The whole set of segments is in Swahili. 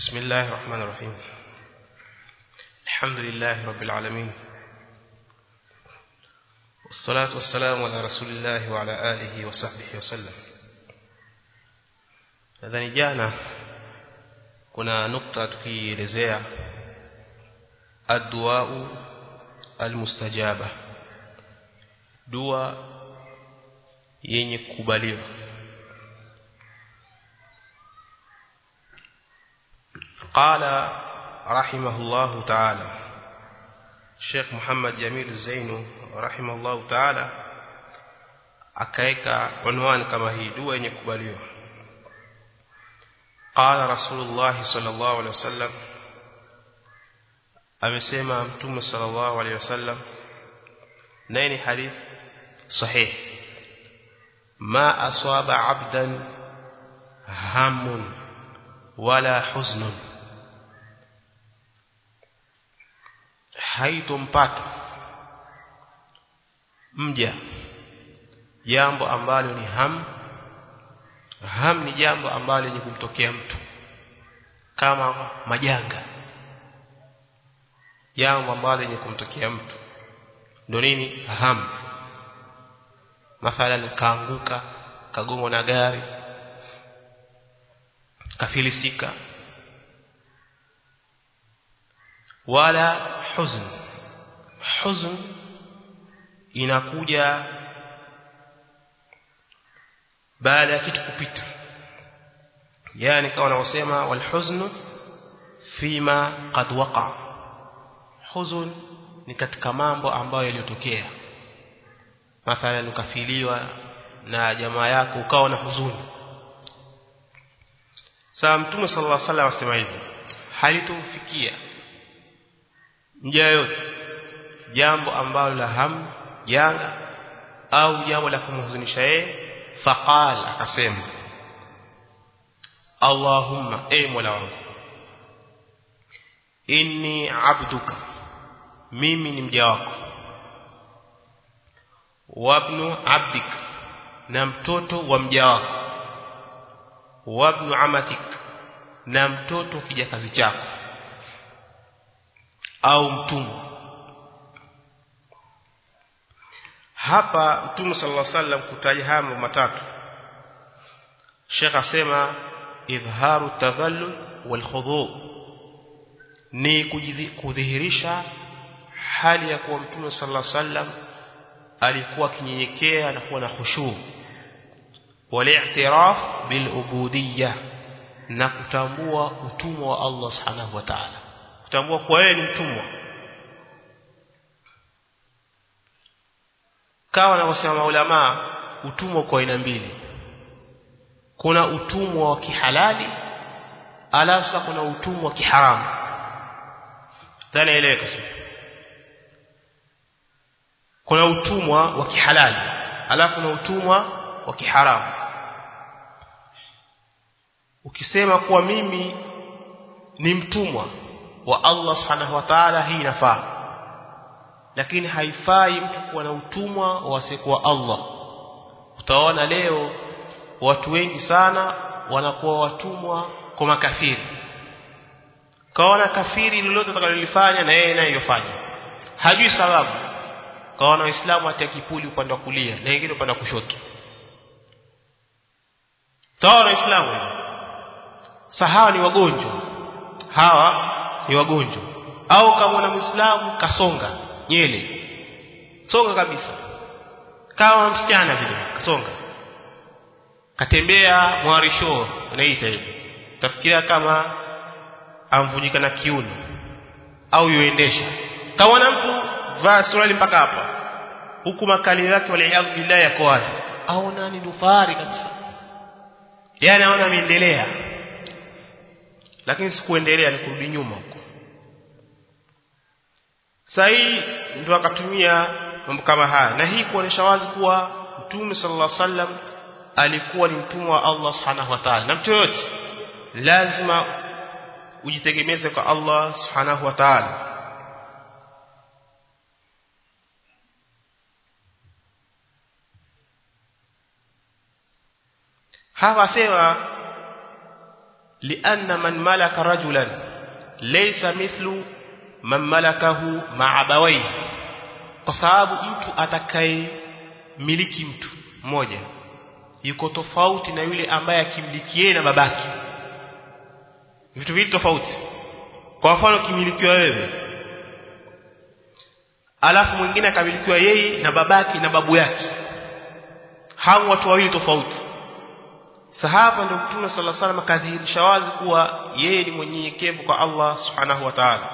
بسم الله الرحمن الرحيم الحمد لله رب العالمين والصلاة والسلام على رسول الله وعلى آله وصحبه وسلم nadhani jana kuna nukta tukielezea adduau almustajaba dua yenye kukubaliwa قال رحمه الله تعالى Sheikh Muhammad Jamil Zainu rahimahullah ta'ala akaeka unwani kama hii dua yenye kukubaliwa qala rasulullah sallallahu alaihi wasallam amesema mtume sallallahu alaihi wasallam naye ni hadith sahih ma aswaba abdan hamun wala huznun haitompata mja jambo ambalo ni ham ham ni jambo ambalo lenye kumtokea mtu kama majanga jambo ambalo lenye kumtokea mtu ndio nini ham mathalan kaanguka kagongwa na gari kafilisika wala huzn huzn inakuja baada ya kitu kupita yani kama wanaosema wal huzn fima qad waqa huzn ni katika mambo ambayo yaliyotokea mathalan ukafiliwa na jamaa yako ukawa na huzuni saa mtume sallallahu alaihi wasallam asema hivi halitomfikia mja yote jambo ambalo la ham janga au jambo la kumhuzunisha yeye faqal akasema Allahumma e Mola wangu inni abduka mimi ni mja wako wabnu abdika na mtoto wa mja wako wabnu amatik na mtoto kijakazi chako au mtumwa hapa mtume sallallahu alaihi wasallam kutaja haya mambo matatu Sheikh asema idharu tadhallul wal khudhu ni kudhihirisha hali ya kuwa mtume sallallahu alaihi wasallam alikuwa kinyenyekea na kuwa na khushu wal-i'tiraf bil ubudiyya na kutambua utumwa wa Allah subhanahu wa ta'ala kutambua kwa yeye ni mtumwa kawa wanavyosema maulama utumwa kwa aina mbili kuna utumwa wa kihalali alafu kuna utumwa wa kiharamu dhani eleweka kuna utumwa wa kihalali alafu kuna utumwa wa kiharamu ukisema kuwa mimi ni mtumwa wa Allah subhanahu wa ta'ala hii inafaa lakini haifai mtu kuwa na utumwa wasikuwa Allah utaona leo watu wengi sana wanakuwa watumwa kwa makafiri kaona kafiri lolote atakalolifanya na yeye naye yofanya hajui sababu kaona waislamu hata kipuli upande wa kulia na wengine upande wa kushoto taona waislamu sahawa ni wagonjwa hawa ni wagonjwa au kama una muislamu kasonga nyele songa kabisa kama msichana vile kasonga katembea mwarisho unaita hivi tafikiria kama amvunjika na kiuno au yuendesha kama na mtu vaa suruali mpaka hapa huku makali yake waliaadhu billahi yako wazi aona ni dufari kabisa yani aona ameendelea lakini sikuendelea ni kurudi nyuma huko sahi ndio akatumia mambo kama haya na hii kuonesha wazi kuwa mtume sallallahu alaihi wasallam alikuwa ni mtumwa wa Allah subhanahu wa ta'ala na mtu yote lazima ujitegemeze kwa Allah subhanahu wa ta'ala hapa sema لأن من ملك رجلا ليس مثل من ملكه مع أبويه kwa sababu mtu atakaye miliki mtu mmoja yuko tofauti na yule ambaye akimiliki yeye na babake vitu viwili tofauti kwa mfano kimilikiwa wewe alafu mwingine akamilikiwa yeye na babake na babu yake hao watu wawili tofauti sahaba ndio mtume sallallahu alaihi wasallam akadhihirisha wazi kuwa yeye ni mwenyenyekevu kwa Allah subhanahu wa ta'ala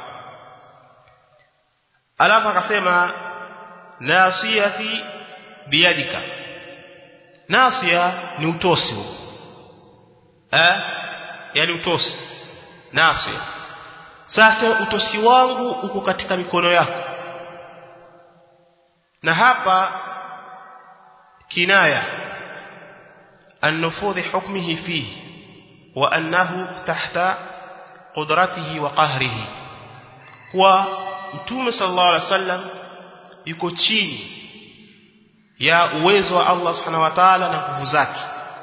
alafu akasema nasiyati biyadika nasia ni utosi huo eh yani utosi nasia sasa utosi wangu uko katika mikono yako na hapa kinaya النفوذ حكمه فيه وأنه تحت قدرته وقهره هو mtume sallallahu alaihi wasallam yuko chini ya uwezo wa Allah subhanahu wa ta'ala na nguvu zake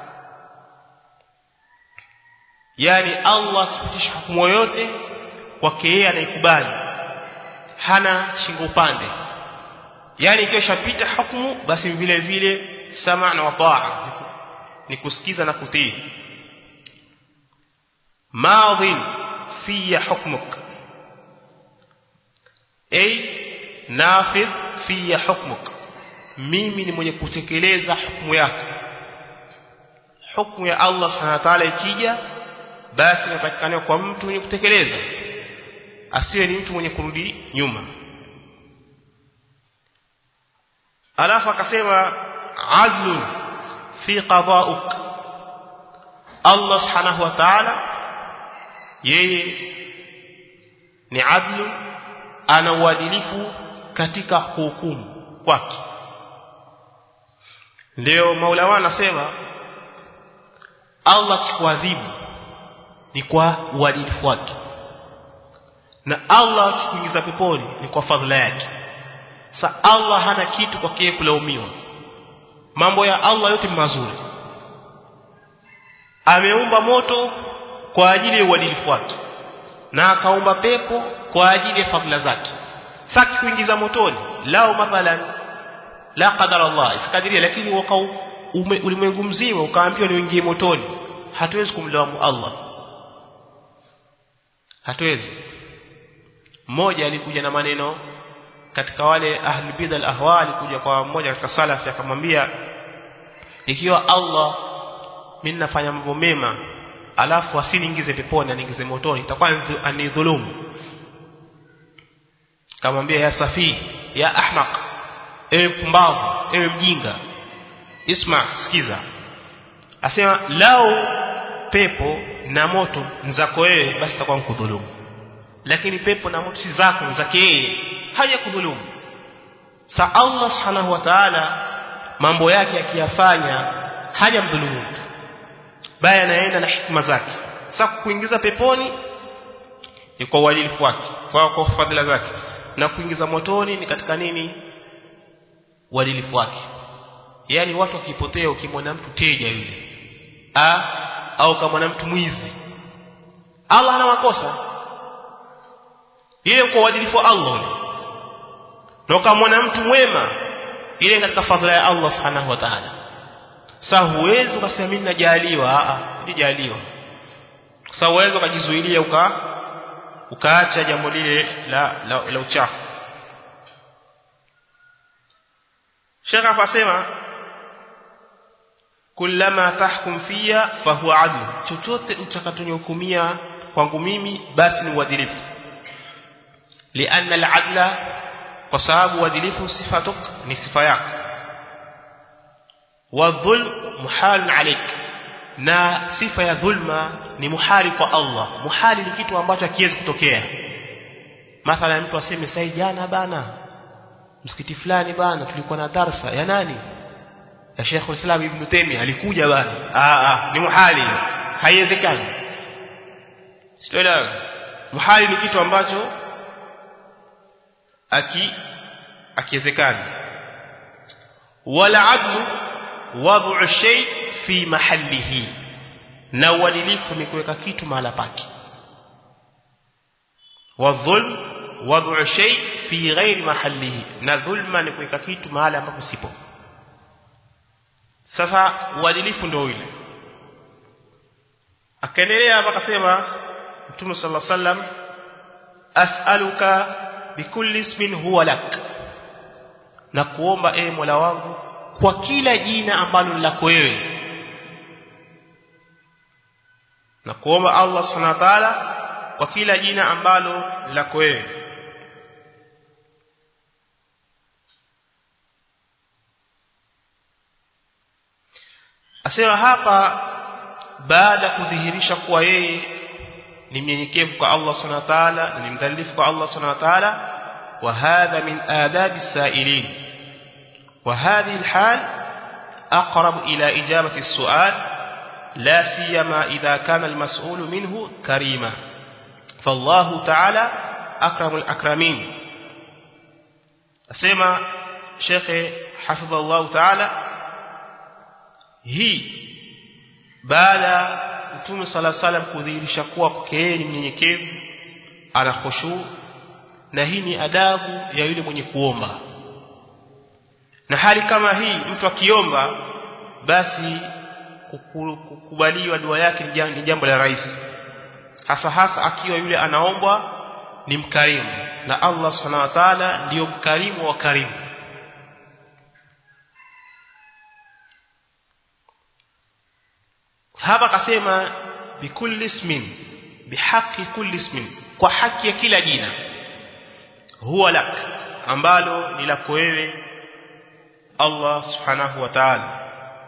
yani Allah akipitisha hukumu yoyote kwake yeye anaikubali hana shingo upande yani ikiwa shapita hukumu basi vile vile sama na wataa ni kusikiza na kutii madhin fi hukmuk ay nafidh fi hukmuk mimi ni mwenye kutekeleza hukumu yako hukumu ya Allah subhanahu wa ta'ala ikija basi inatakikana kwa mtu mwenye kutekeleza asiwe ni mtu mwenye kurudi nyuma alafu akasema adlu fi qada'uk Allah subhanahu wa ta'ala yeye ni adlu ana uadilifu katika hukumu kwake ndio Maula wa anasema Allah akikuadhibu ni kwa uadilifu wake na Allah akikuingiza peponi ni kwa fadhila yake sa Allah hana kitu kwa kile kulaumiwa mambo ya Allah yote mazuri ameumba moto kwa ajili ya uadilifu wake na akaumba pepo kwa ajili ya fadhila zake saki kuingiza motoni lao mathalan la qadar Allah isikadiria lakini wakau ulimwengu mzima ukaambiwa niingie motoni hatuwezi kumlaumu Allah hatuwezi mmoja alikuja na maneno katika wale ahli bid'a al-ahwa alikuja kwa mmoja katika salafi akamwambia ikiwa Allah mimi nafanya mambo mema alafu asiniingize peponi aniingize motoni itakuwa anidhulumu kamwambia ya safi ya ahmaq ewe pumbavu ewe mjinga isma sikiza asema lao pepo na moto nzako wewe basi itakuwa mkudhulumu lakini pepo na moto si zako zake yeye haja kudhulumu sa Allah subhanahu wa ta'ala mambo yake akiyafanya haja mdhulumu mtu bali anaenda na hikma zake sasa kuingiza peponi ni kwa uadilifu wake kwa kwa fadhila zake na kuingiza motoni ni katika nini uadilifu wake yani watu wakipotea ukimwona mtu teja yule a au kama mtu mwizi Allah ana makosa ile kwa uadilifu wa Allah na ukamwona mtu mwema ile katika fadhila ya Allah subhanahu wa ta'ala sasa huwezi ukasema mimi najaliwa a nijaliwa sasa uwezo ukajizuilia uka ukaacha jambo lile la, la, la uchafu Sheikh afasema kullama tahkum fiya fahuwa adl chochote utakachonihukumia kwangu mimi basi ni uadilifu lianna al-adla kwa sababu uadilifu sifatuk ni sifa yako wa dhulm muhal alik na sifa ya dhulma ni muhali kwa Allah muhali ni kitu ambacho hakiwezi kutokea mathalan mtu aseme sai jana bana msikiti fulani bana tulikuwa na darsa ya nani ya Sheikh Islam Ibn Taymiyyah alikuja bana ah ah ni muhali haiwezekani sitoelewa muhali ni kitu ambacho aki akiwezekani wala adlu wad'u shay fi mahallihi na uadilifu ni kuweka kitu mahala pake wadhulm wad'u shay fi ghairi mahallihi na dhulma ni kuweka kitu mahala ambapo sipo sasa uadilifu ndio ile akaendelea hapa akasema Mtume sallallahu alaihi wasallam as'aluka bikulli ismin huwa lak na kuomba e Mola wangu kwa kila jina ambalo ni lako wewe na kuomba Allah subhanahu wa ta'ala kwa kila jina ambalo ni lako wewe asema hapa baada kudhihirisha kuwa yeye ni mnyenyekevu kwa Allah subhanahu wa ta'ala na ni mdhalifu kwa Allah subhanahu wa ta'ala wa hadha min adabi sailin wa hadhihi alhal aqrab ila ijabati as-su'al la siyama idha kana al-mas'ul minhu karima fallahu ta'ala akramul akramin asema Sheikh hafidhallahu ta'ala hii baada Mtume sala salam kudhihirisha kuwa kwake yeye ni mnyenyekevu ana khushu na hii ni adabu ya yule mwenye kuomba na hali kama hii mtu akiomba basi kukubaliwa dua yake ni jambo la rahisi hasa hasa akiwa yule anaombwa ni mkarimu na Allah subhanahu wa ta'ala ndiyo mkarimu wa karimu hapa akasema bikulli ismin bihaqi kulli ismin kwa haki ya kila jina huwa lak ambalo ni lako wewe Allah subhanahu wa ta'ala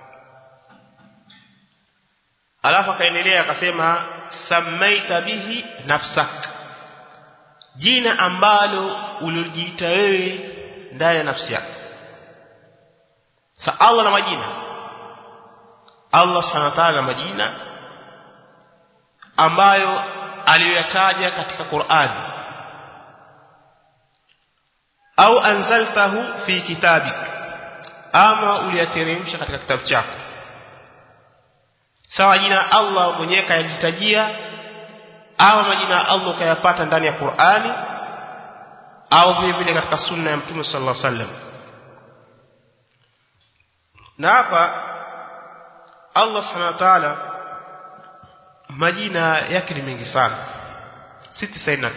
alafu akaendelea akasema samaita bihi nafsak jina ambalo ulijiita wewe ndani ya nafsi yako sa Allah na majina Allah subhanahu wa ta'ala majina ambayo aliyoyataja katika Qur'an au anzaltahu fi kitabik ama uliyateremsha katika kitabu chako sawa jina Allah mwenyewe kayajitajia au majina Allah ukayapata ndani ya Qur'ani au vile vile katika sunna ya Mtume sallallahu alaihi wasallam na hapa Allah subhanahu wa ta'ala majina yake ni mengi sana 699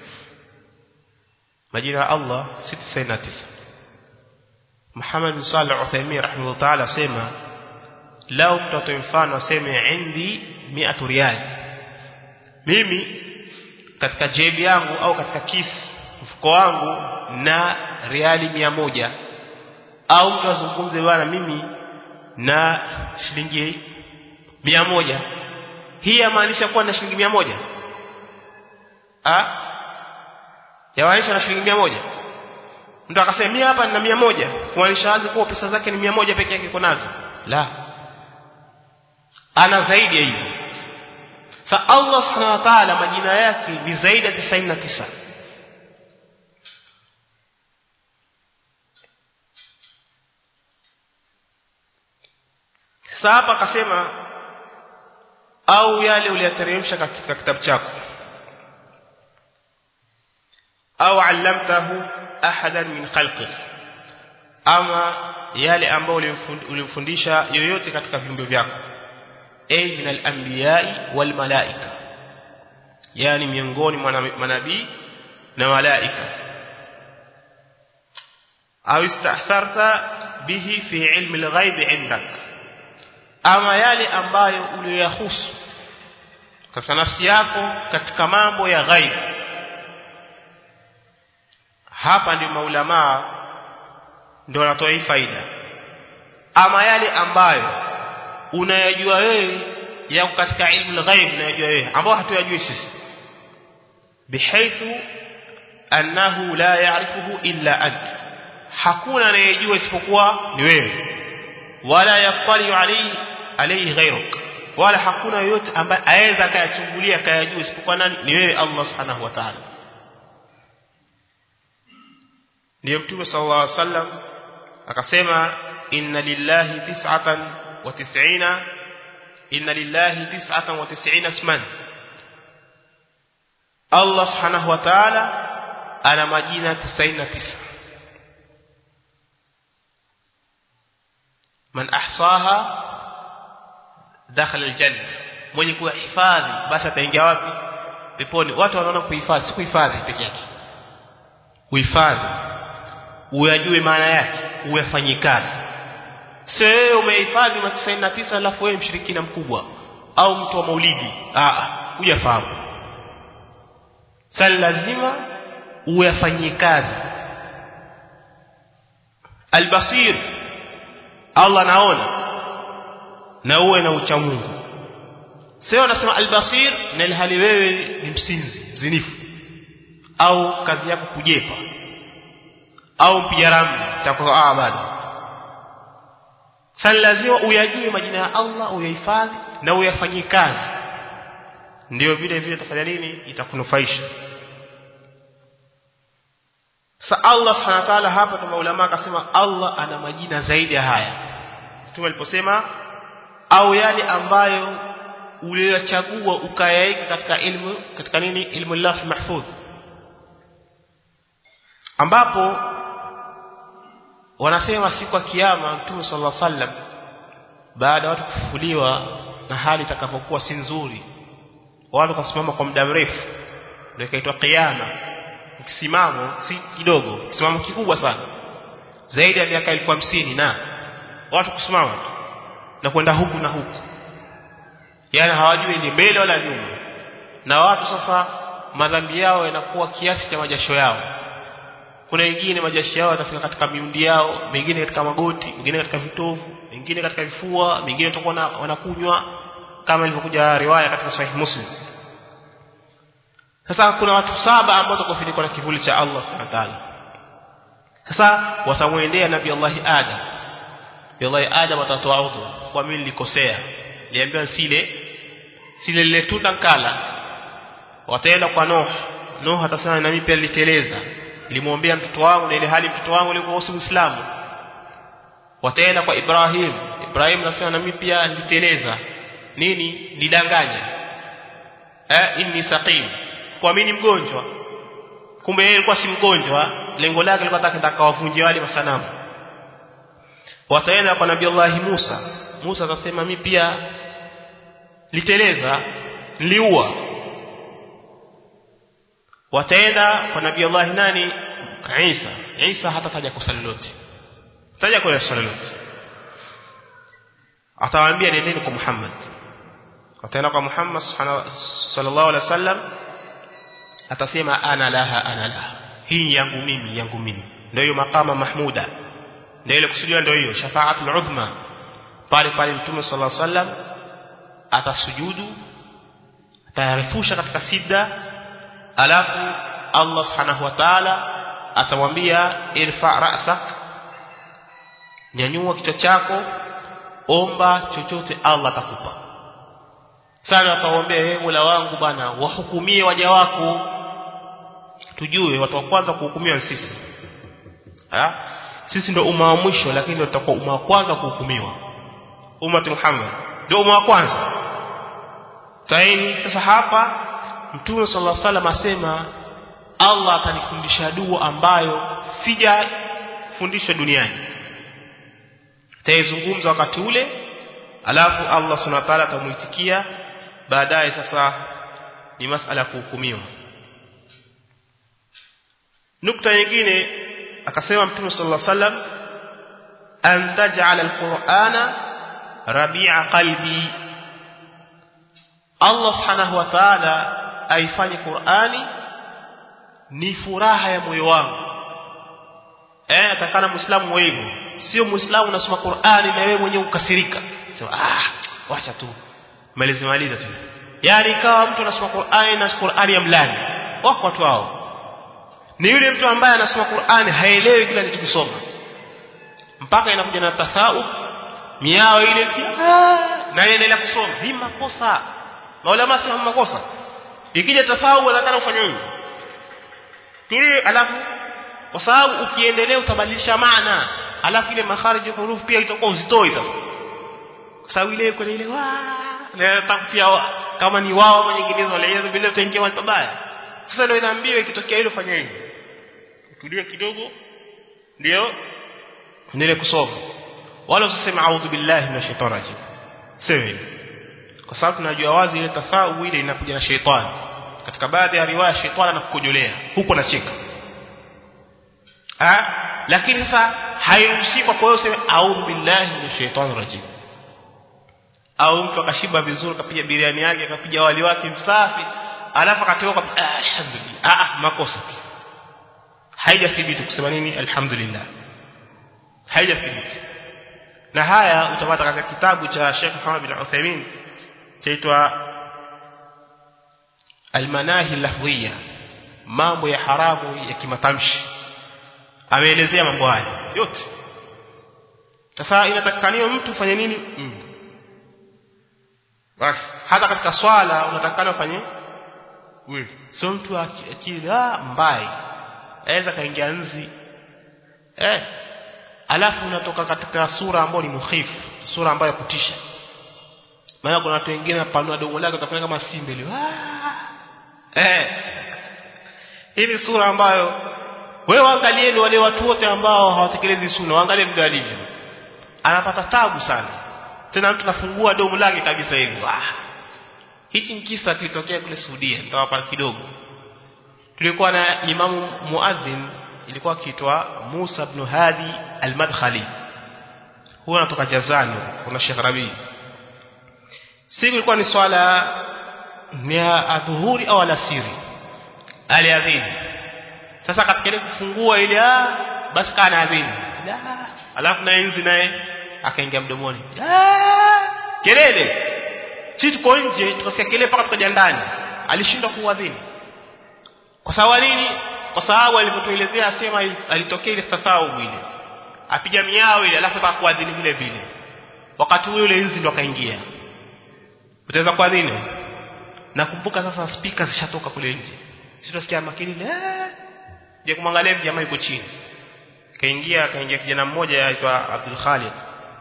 majina ya Allah 699 Muhammad bin Salih Uthaymeen rahimahullah ta'ala sema lao mtoto mfano aseme indi 100 riyal mimi katika jebi yangu au katika kisi mfuko wangu na riali mia moja au mtu azungumze bwana mimi na shilingi mia moja hii yamaanisha kuwa na shilingi mia moja ah yamaanisha na shilingi mia moja mtu akasema mimi hapa nina mia moja kumaanisha wazi kuwa pesa zake ni mia moja peke yake iko nazo la ana zaidi ya hivyo sa Allah subhanahu wa ta'ala majina yake ni zaidi ya 99 sasa hapa akasema au yale uliyateremsha katika kitabu chako au allamtahu ahadan min khalqi ama yale ambayo ulimfundisha yoyote katika viumbe vyako ay min al-anbiya'i wal malaika yani miongoni mwa manabii na malaika au istahsarta bihi fi ilmi al-ghaib indak ama yale ambayo uliyahusu katika nafsi yako katika mambo ya ghaib hapa ndio maulamaa ndio wanatoa hii faida ama yale ambayo unayajua wewe yako katika ilmu al-ghaib unayajua wewe ambao hatuyajui sisi bihaithu annahu la ya'rifuhu illa ant hakuna anayejua isipokuwa ni wewe wala yattali alayhi alayhi ghayruk wala hakuna yoyote ambaye aweza akayachungulia akayajua isipokuwa nani ni wewe Allah subhanahu wa ta'ala ndiyo mtume sallallahu alaihi wasallam akasema inna lillahi tis'atan wa tis'ina inna lillahi 99 isman Allah subhanahu wa ta'ala ana majina 99 man ahsaha dakhala aljanna mwenye kuhifadhi basi ataingia wapi peponi watu wanaona kuhifadhi si kuhifadhi peke yake kuhifadhi uyajue maana yake uyafanyie kazi sio wewe umehifadhi ma 99 alafu wewe mshirikina mkubwa au mtu wa maulidi ah hujafahamu sasa lazima uyafanyie kazi albasir Allah naona na uwe na ucha Mungu sio nasema albasir na ilhali wewe ni msinzi mzinifu au kazi yako kujepa au mpiga ramli itakuwa ah bado sasa lazima uyajue majina ya Allah uyahifadhi na uyafanyie kazi ndio vile vile utafanya nini itakunufaisha Sa Allah Subhanahu wa ta'ala hapa kwa maulama akasema Allah ana majina zaidi ya haya. Mtume aliposema au yale ambayo uliyachagua ukayaika katika ilmu katika nini ilmu Allah mahfudh ambapo wanasema siku ya kiyama Mtume sallallahu alaihi wasallam baada watu kufufuliwa na hali itakapokuwa si nzuri watu kasimama kwa muda mrefu ndio ikaitwa kiyama kisimamo si kidogo kisimamo kikubwa sana zaidi ya miaka elfu hamsini na watu kusimama na kwenda huku na huku yani hawajui ni mbele wala nyuma na watu sasa madhambi yao yanakuwa kiasi cha majasho yao kuna wengine majasho yao yatafika katika miundi yao mengine katika magoti mengine katika vitovu mengine katika vifua mengine watakuwa wanakunywa kama ilivyokuja riwaya katika sahih muslim sasa kuna watu saba ambao watakofunikwa na kivuli cha Allah subhanahu wa ta'ala sasa watamwendea nabii Allah Adam nabii Allah Adam atatoa udhu kwa mimi nilikosea niambiwa sile sile lile tunda nkala wataenda kwa Nuh Nuh atasema na mimi pia niliteleza nilimwombea mtoto wangu na ile hali mtoto wangu alikuwa usi Muislamu wataenda kwa Ibrahim Ibrahim anasema na mimi pia niliteleza nini nidanganya eh inni saqim kwa mimi ni mgonjwa kumbe yeye alikuwa si mgonjwa lengo lake lilikuwa taka kawavunje wale masanamu wataenda kwa nabii Allah Musa Musa akasema mimi pia liteleza niliua wataenda kwa nabii Allah nani Isa Isa hata taja kosa lolote taja kosa lolote atawaambia nendeni kwa Muhammad wataenda kwa Muhammad sallallahu alaihi wasallam atasema ana laha ana laha hii yangu mimi yangu mimi ndio hiyo makama mahmuda ndio ile kusudiwa ndio hiyo shafaatul udhma pale pale mtume sallallahu alaihi wasallam atasujudu atayarefusha katika sida alafu Allah subhanahu wa ta'ala atamwambia irfa ra'sak nyanyua kichwa chako omba chochote Allah atakupa sana atawaambia yeye Mola wangu bana wahukumie waja wako tujue watu wa kwanza kuhukumiwa sisi ha? sisi ndio umma wa mwisho lakini ndio tutakuwa umma wa kwanza kuhukumiwa ummati Muhammad ndio umma wa kwanza taini sasa hapa Mtume sallallahu alaihi wasallam asema Allah atanifundisha dua ambayo sijafundishwa duniani taizungumza wakati ule alafu Allah subhanahu wa ta'ala atamuitikia baadaye sasa ni masala ya kuhukumiwa nukta nyingine akasema mtume sallallahu alaihi wasallam an taj'ala alqur'ana rabi'a qalbi Allah subhanahu wa ta'ala aifanye Qur'ani ni furaha ya moyo wangu eh atakana muislamu hivyo sio muislamu unasoma Qur'ani na wewe mwenyewe ukasirika sema ah wacha tu maliza maliza tu yani kama mtu anasoma Qur'ani na Qur'ani ya mlani wako watu hao ni yule mtu ambaye anasoma Qur'ani haelewi kile anachokisoma mpaka inakuja na tasawuf miao ile na yeye kusoma hii makosa maulama sema makosa ikija tasawuf anataka ufanye nini tuli alafu kwa sababu ukiendelea utabadilisha maana alafu ile makharij ya hurufi pia itakuwa uzitoi sasa kwa sababu ile kwenye ile na takutia kama ni wao ama nyinginezo wale vile utaingia mahali pabaya sasa ndio inaambiwa ikitokea hilo fanya hivi utulie kidogo ndio nile kusoma wala usiseme a'udhu billahi minash shaitani rajim sema kwa sababu tunajua wazi ile tafau ile inakuja na shaitani katika baadhi ya riwaya shaitani anakukojolea huko anacheka ah lakini sasa hairuhusi kwa hiyo useme a'udhu billahi minash shaitani rajim au mtu akashiba vizuri akapiga biriani yake akapiga wali wake msafi alafu akatoka ah, alhamdulillah ah makosa haijathibiti kusema nini alhamdulillah haijathibiti na haya utapata katika kitabu cha Sheikh Muhammad bin Uthaymeen chaitwa Al-Manahi Lafdhiyya mambo ya haramu ya kimatamshi ameelezea mambo haya yote sasa inatakikaniwa mtu fanye nini mm. basi hata katika swala unatakikana ufanye wewe sio mtu akili ah mbai aweza kaingia nzi eh alafu unatoka katika sura ambayo ni mukhifu sura ambayo kutisha maana kuna watu wengine panua dogo lake utafanya kama simba ile eh hii ni sura ambayo wewe angalieni wale watu wote ambao hawatekelezi sunna waangalie vile alivyo anapata tabu sana tena mtu anafungua domo lake kabisa hivi ah hichi ni kisa kilitokea kule Saudia nitawapa kidogo tulikuwa na imamu muadhin ilikuwa kiitwa Musa ibn Hadi al-Madkhali huwa anatoka Jazani kuna Sheikh Rabi siku ilikuwa ni swala ni adhuhuri au alasiri aliadhini sasa katika ile kufungua ile ah basi kana adhini la alafu na enzi naye akaingia mdomoni kelele sisi tuko nje tukasikia kelele mpaka tukaja ndani alishindwa kuadhini kwa sababu nini kwa sababu alivyotuelezea asema alitokea ile sasau ile apiga miao ile alafu mpaka kuadhini vile vile wakati ule ule enzi ndo akaingia utaweza kuadhini nakumbuka sasa speaker zishatoka kule nje sisi tunasikia makelele je kumwangalia jamaa yuko chini kaingia kaingia kijana mmoja aitwa Abdul Khalid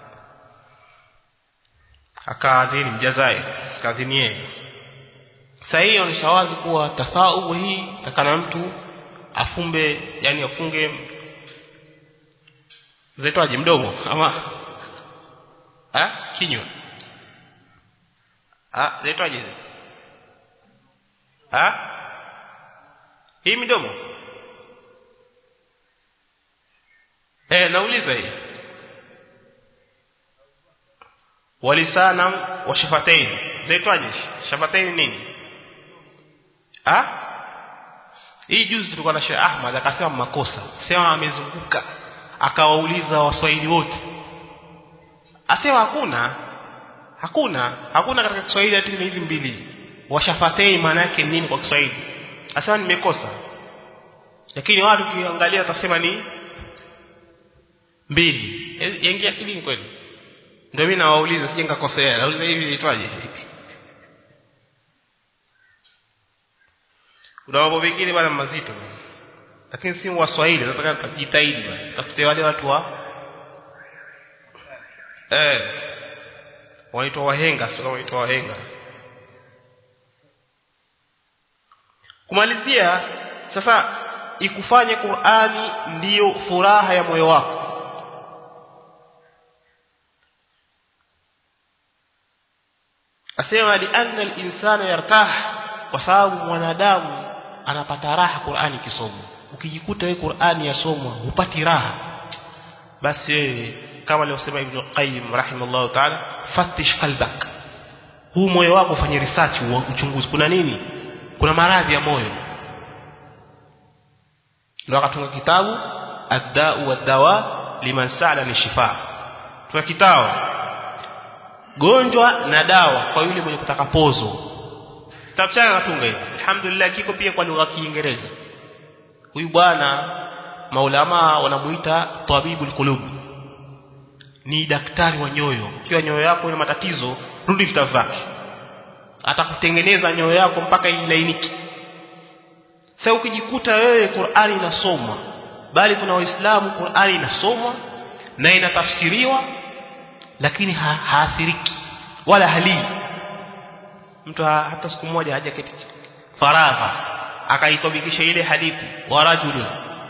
akaadhini mjazair kaadhini yeye sasa hiyo ni shawazi kuwa tasau hii takana mtu afumbe yani afunge zaitwaje mdomo ama ha kinywa ha zaitwaje ha hii midomo eh nauliza hii walisana wa shafatain zaitwaje shafatain nini ah hii juzi tulikuwa na Sheikh Ahmad akasema makosa sema amezunguka akawauliza waswahili wote asema hakuna hakuna hakuna katika Kiswahili hata hizi mbili washafatei maana yake nini kwa Kiswahili asema nimekosa lakini watu kiangalia watasema ni mbili yaingia akilini kweli ndio mimi nawauliza sije nikakosea nauliza hivi inaitwaje kuna mambo mengine bana mazito lakini si waswahili nataka tujitahidi bana tafute wale watu wa eh wanaitwa wahenga sio kama wanaitwa wahenga kumalizia sasa ikufanye Qur'ani ndiyo furaha ya moyo wako asema li anna al-insana yartah kwa sababu mwanadamu anapata raha Qur'ani kisomwa ukijikuta wewe Qur'ani yasomwa hupati raha basi wewe kama alivyosema Ibn Qayyim rahimahullah ta'ala fatish qalbak huu moyo wako ufanye research uchunguzi kuna nini kuna maradhi ya moyo ndio akatunga kitabu ad-da'u wad-dawa liman sa'ala ni shifa tuna kitabu gonjwa na dawa kwa yule mwenye kutaka pozo kitabu chake akatunga hivi alhamdulillah kiko pia kwa lugha ya Kiingereza huyu bwana maulama wanamuita tabibul qulub ni daktari wa nyoyo ikiwa nyoyo yako ina matatizo rudi vitabu vyake atakutengeneza nyoyo yako mpaka ilainike sasa ukijikuta wewe Qur'ani inasomwa bali kuna waislamu Qur'ani inasomwa na inatafsiriwa lakini ha haathiriki wala halii mtu ha, hata siku moja haja keti faragha akaitabikisha ile hadithi wa rajulun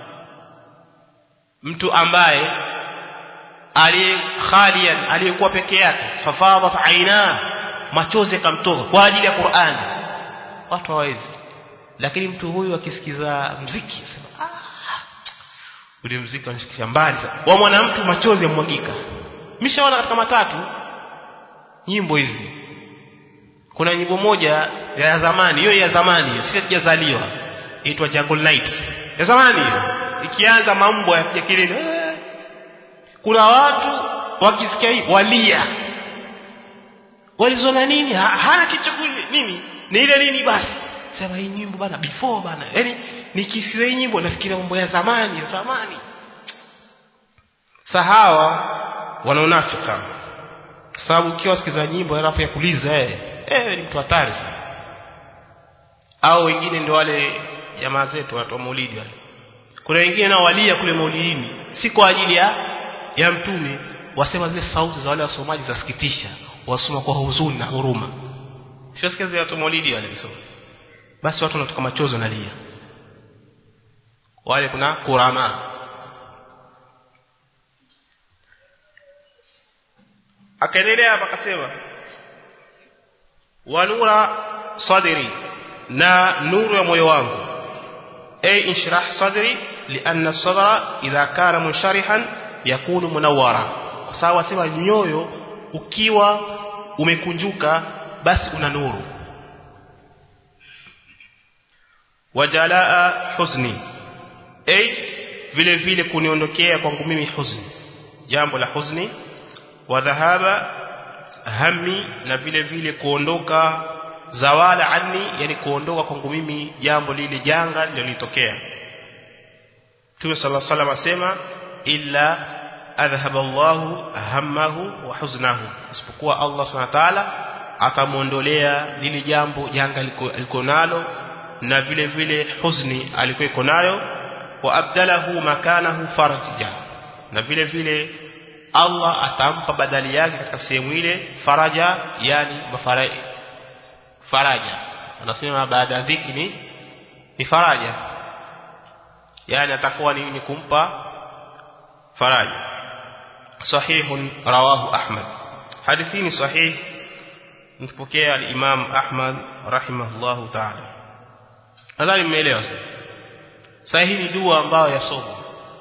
mtu ambaye aliye khalian aliyekuwa peke yake fafadat aina machozi yakamtoka kwa ajili ya Qur'an watu hawezi lakini mtu huyu akisikiza mziki sema ah ule mziki unashikisha mbali wa mwanamtu machozi yamwagika mishaona katika matatu nyimbo hizi kuna nyimbo moja ya zamani hiyo ya zamani si sijazaliwa inaitwa Jungle Night ya zamani hiyo ikianza mambo ya kilele eh. kuna watu wakisikia hii walia walizona nini ha, hana kitu nini ni ile nini basi sema hii nyimbo bana before bana yani nikisikia hii nyimbo nafikiria mambo ya zamani ya zamani sahawa wanaonafika sababu ukiwa sikiza nyimbo alafu ya kuliza eh eh ni mtu hatari sana au wengine ndio wale jamaa zetu watu wa maulidi wale kuna wengine nao walia kule maulidini si kwa ajili ya ya mtume wasema zile sauti za wale wasomaji zasikitisha wasoma kwa huzuni na huruma shasikia zile watu maulidi wale kisoma basi watu wanatoka machozi wanalia wale kuna kurama akaendelea hapa akasema wa nura sadri na nuru ya moyo wangu ay inshrah sadri lianna sadra idha kana munsharihan yakunu munawwara kwa sababu asema nyoyo ukiwa umekunjuka basi una nuru wajalaa huzni ay vile vile kuniondokea kwangu mimi huzni jambo la huzni wa dhahaba hammi na vile vile kuondoka zawala anni yani kuondoka kwangu mimi jambo lile janga lililotokea Mtume صلى الله عليه وسلم asema illa adhhaba Allahu hammahu wa huznahu isipokuwa Allah Subhanahu wa ta'ala atamuondolea lile jambo janga aliko nalo na vile vile huzni alikuwa iko nayo wa abdalahu makanahu farja na vile vile Allah atampa badali yake katika sehemu ile faraja yani mafaraja faraja anasema baada ya dhiki ni ni faraja yani atakuwa ni, ni kumpa faraja sahih rawahu ahmad hadithi ni sahih mpokea al-imam ahmad rahimahullahu ta'ala nadhani mmeelewa sasa sasa hii ni dua ambayo yasomwa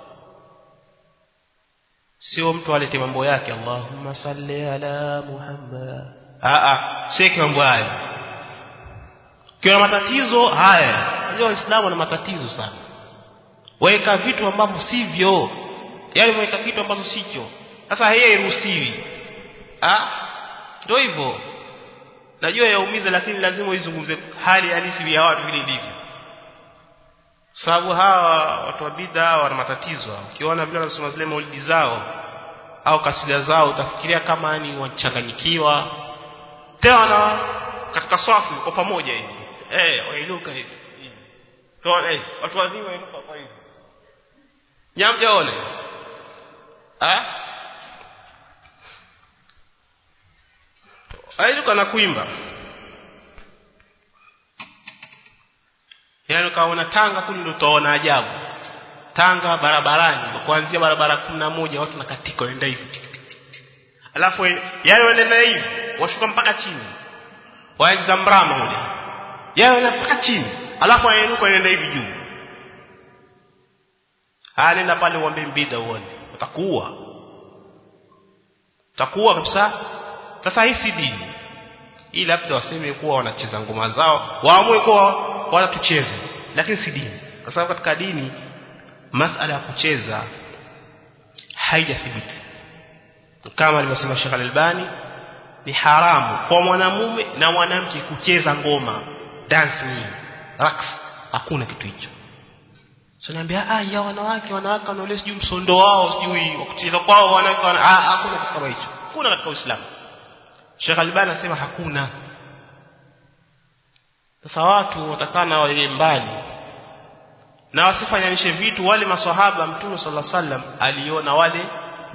sio mtu alete mambo yake Allahumma salli ala Muhammad a a sheki mambo haya kuna matatizo haya unajua waislamu wana matatizo sana weka vitu ambavyo sivyo yani weka kitu ambacho sicho sasa hii hairuhusiwi ah ndio hivyo najua yaumiza lakini lazima uizungumze hali halisi ya watu vile ilivyo sababu hawa watu wa bid'a wana matatizo ukiona vile wanasoma zile maulidi zao au kasida zao utafikiria kama ni wachanganyikiwa tena katika swafu kwa pamoja hivi eh wainuka hivi kwa eh watu wazima wainuka kwa hivi nyamjaone ah ainuka na kuimba yaani kaona Tanga kule ndio utaona ajabu Tanga barabarani kuanzia barabara kuna moja watu nakatika waenda hivi alafu yale wanaenda hivi washuka mpaka chini waanza mrama ule yale wanaenda mpaka chini alafu wainuka wanaenda hivi juu nenda pale uombe mbida uone utakuwa utakuwa kabisa sasa hii si dini hii labda waseme kuwa wanacheza ngoma zao waamue kuwa wanatucheze lakini si dini kwa sababu katika dini masala ya kucheza haijathibiti kama alivyosema Sheikh Al-Albani ni haramu kwa mwanamume na mwanamke kucheza ngoma dancing raks hakuna kitu hicho Sinaambia ah ya wanawake wanawake wanaole sijui msondo wao sijui kucheza kwao wanawake wana, ah hakuna kitu kama hicho hakuna katika Uislamu Sheikh Albani anasema hakuna sasa watu watakana wawe mbali na wasifanyanishe vitu wale maswahaba mtume sallallahu alaihi wasallam aliona wale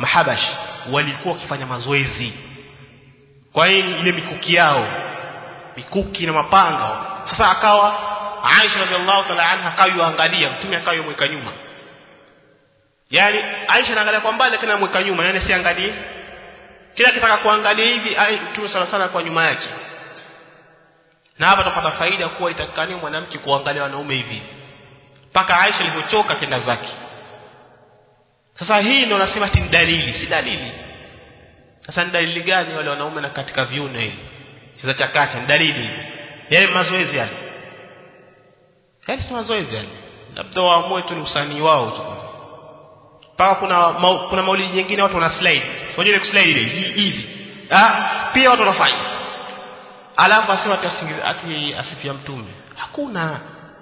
mahabash walikuwa wakifanya mazoezi kwa hiyo ile mikuki yao mikuki na mapanga sasa akawa Aisha radhiallahu ta'ala anha akayoangalia mtume akayomweka nyuma yani Aisha anaangalia kwa mbali lakini anamweka nyuma yani siangalie kila kitaka kuangalia hivi mtume sala sala kwa nyuma yake na hapa tupata faida kuwa itakani mwanamke kuangalia wanaume hivi mpaka Aisha alipochoka kenda zake sasa hii ndio nasema ti dalili si dalili sasa ni dalili gani wale wanaume na katika viuno hivi sasa chakacha ni dalili yale mazoezi yale yale si mazoezi yale labda waamue tu ni usanii wao tu mpaka kuna ma, kuna maulidi nyingine watu wana slide unajua ile slide ile hivi ah pia watu wanafanya alafu asema ati ati asifia mtume hakuna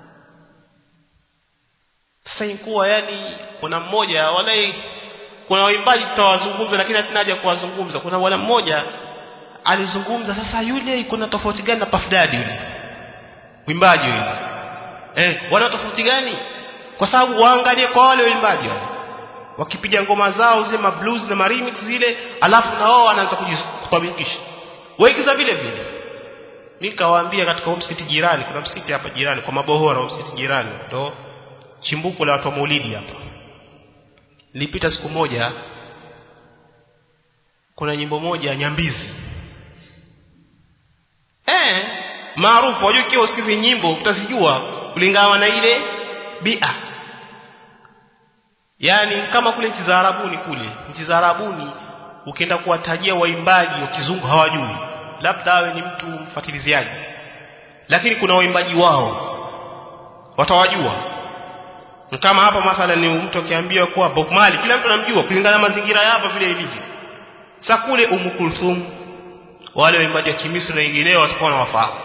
sasa inkuwa yani kuna mmoja walai kuna waimbaji tutawazungumza lakini hatuna haja kuwazungumza kuna bwana mmoja alizungumza sasa yule kuna tofauti gani na Puff Daddy yule mwimbaji yule eh wana tofauti gani kwa sababu waangalie kwa wale waimbaji wale wakipiga ngoma zao zile blues na remix zile alafu na wao wanaanza kutabikisha waigiza vile vile mimi kawaambia katika msikiti jirani kuna msikiti hapa jirani kwa mabohora msikiti jirani ndo chimbuko la watu wa maulidi hapa nilipita siku moja kuna nyimbo moja ya nyambizi eh maarufu wajua ikiwa usikizi nyimbo utazijua kulingana na ile bia yani kama kule nchi za Arabuni kule nchi za Arabuni ukienda kuwatajia waimbaji wa kizungu hawajui labda awe ni mtu mfatiliziaji lakini kuna waimbaji wao watawajua kama hapa mathalan ni mtu akiambiwa kuwa Bob Marley kila mtu anamjua kulingana na mazingira ya hapa vile ilivyo sasa kule Umm Kulthum wale waimbaji wa Kimisri na wengineo watakuwa wanawafahamu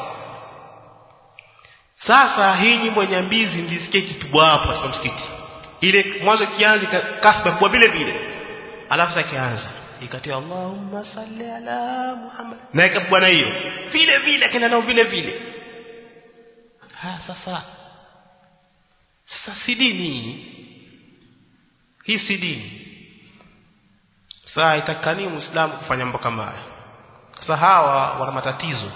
sasa hii nyimbo ya nyambizi mlisikia kitubwa hapo katika msikiti ile mwanzo kianzi kasba kwa vile vile alafu sasa kianza ikatia Allahumma salli ala Muhammad na ikabwa na hiyo vile vile kenda nao vile vile ha sasa sasa si dini hii si dini sasa itakani muislamu kufanya mambo kama haya sasa hawa wana matatizo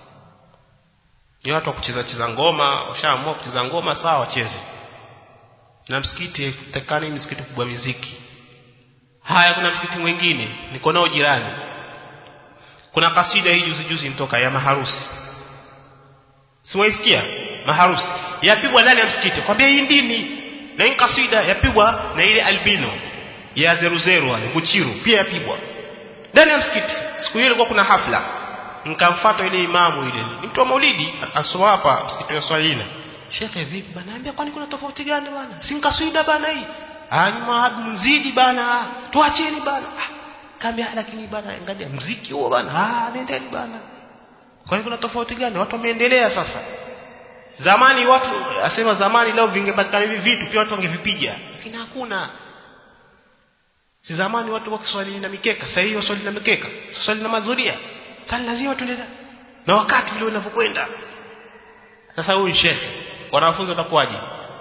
ni watu wa kucheza cheza ngoma washaamua kucheza ngoma sawa wacheze na msikiti takani msikiti kubwa muziki haya kuna msikiti mwingine niko nao jirani kuna kasida hii juzi juzi mtoka ya maharusi siwaisikia maharusi yapigwa ndani ya msikiti kwambia hii dini na hii kasida yapigwa na ile albino ya zeru zeru wale kuchiru pia yapigwa ndani ya msikiti siku hiyo ilikuwa kuna hafla nikamfuata ile imamu ile ni mtu wa maulidi asoma hapa msikiti wa Swahili shekhe vipi bana ambia kwani kuna tofauti gani bana si kasida bana hii ah ni maabu mzidi bana tuacheni bana ah kaambia lakini bana angalia mziki huo bana ah nendeni bana kwani kuna tofauti gani watu wameendelea sasa zamani watu asema zamani leo vingepatikana hivi vitu pia watu wangevipiga lakini hakuna si zamani watu wakiswali na mikeka sasa hivi waswali na mikeka swali na mazuria sasa lazima tuende na wakati vile unavyokwenda sasa huyu shekhe wanafunzi watakuwaje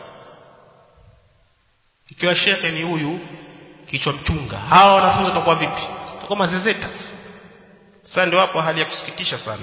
ikiwa shekhe ni huyu kichwa mchunga hawa wanafunzi watakuwa vipi watakuwa mazezeta sasa ndio hapo hali ya kusikitisha sana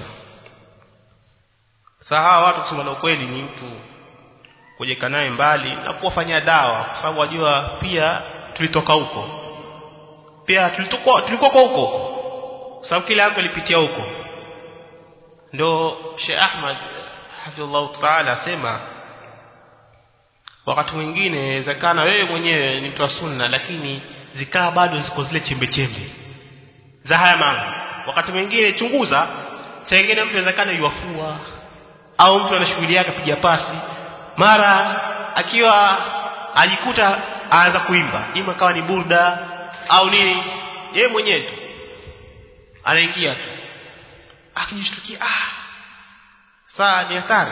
sasa hawa watu kusema na ukweli ni mtu kujeka naye mbali na kuwafanyia dawa kwa sababu wajua pia tulitoka huko pia tulitoka tulikuwa kwa huko sababu kila yako ilipitia huko ndio Sheikh Ahmad hafidhullah ta'ala asema wakati mwingine inawezekana wewe mwenyewe ni mtu wa sunna lakini zikaa bado ziko zile chembe chembe za haya mambo wakati mwingine chunguza tengene mtu inawezekana yuafua au mtu ana shughuli yake apiga pasi mara akiwa ajikuta aanza kuimba ima kawa ni burda au nini yeye mwenyewe tu anaingia tu akijishtukia ah saa ni hatari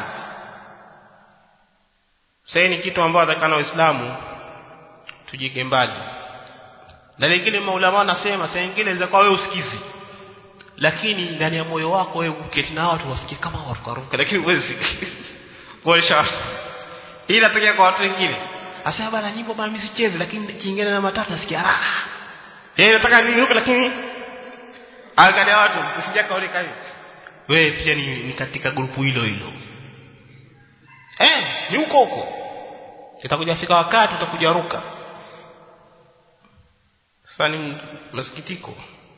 sasa ni kitu ambacho atakana waislamu tujike mbali na lingine maulama anasema saa nyingine inaweza kuwa wewe usikizi lakini ndani ya moyo wako wewe uketi na watu wasikie kama warukaruka lakini huwezi kuonyesha hii inatokea kwa watu wengine asema bana nyimbo bana mimi sicheze lakini kiingine na matatu nasikia raha yeye nataka niruke lakini angalia watu usije kaoleka hivi wewe pia ni, ni katika grupu hilo hilo eh ni huko huko itakuja fika wakati utakuja ruka sasa ni masikitiko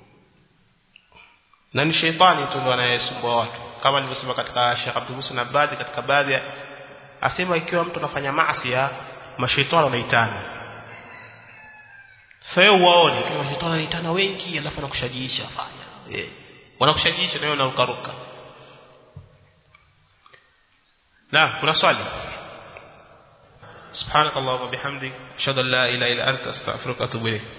na ni sheitani tu ndo anayesumbua watu kama nilivyosema katika Sheikh Abdul Musa Nabadi katika baadhi ya asema ikiwa mtu anafanya maasi ya mashaitani wanaitana sasa wewe uwaone kama mashaitani wanaitana wengi alafu anakushajiisha fanya eh wanakushajiisha na wewe unarukaruka na kuna swali سبحانك اللهم وبحمدك اشهد ان لا اله الا انت استغفرك واتوب اليك